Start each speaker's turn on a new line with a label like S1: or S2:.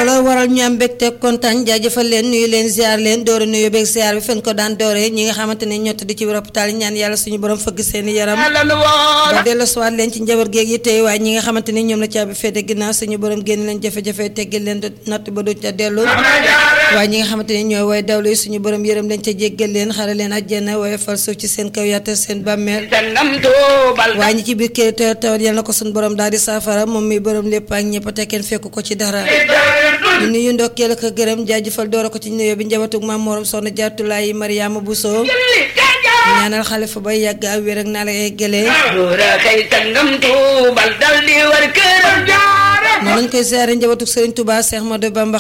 S1: looloo waral ñu am mbégte kontaan jaajëfal leen nuyu leen ziar leen doore nuyu beeg ziar bi fen ko daan doore ñi nga xamante ne ñoo tëdd ci hôpital yi ñaan yàlla suñu borom fëgg seeni yaram ba dellu siwaat leen ci njaboot géeg yi tey waaye ñi nga xamante ne ñoom la caabi féete ginnaaw suñu borom génn leen jafe-jafe teggil leen natt ba du ca dellu waaye ñi nga xamante ne ñooy way dawlu yi suñu borom yërëm leen ca jéggal leen xare leen àjjana waaye fal suuf ci seen kaw yàttal seen bàmmeel waaye ñi ci biir kër te tawat yal na ko suñu borom daal di saafara moom mi borom lépp ak ñëpp te kenn fekk ko ci dara ñu nuyu ndokkeel ak gërëm jaajëfal doora ko ci nuyoo bi njabatug maam morom soxna jaartulaay Mariama Bousso ñaanal xalifa bay yàgg ak wér ak naa la eggalee noonu lañ koy siyaare njabatug Serigne Touba Cheikh Modou Bamba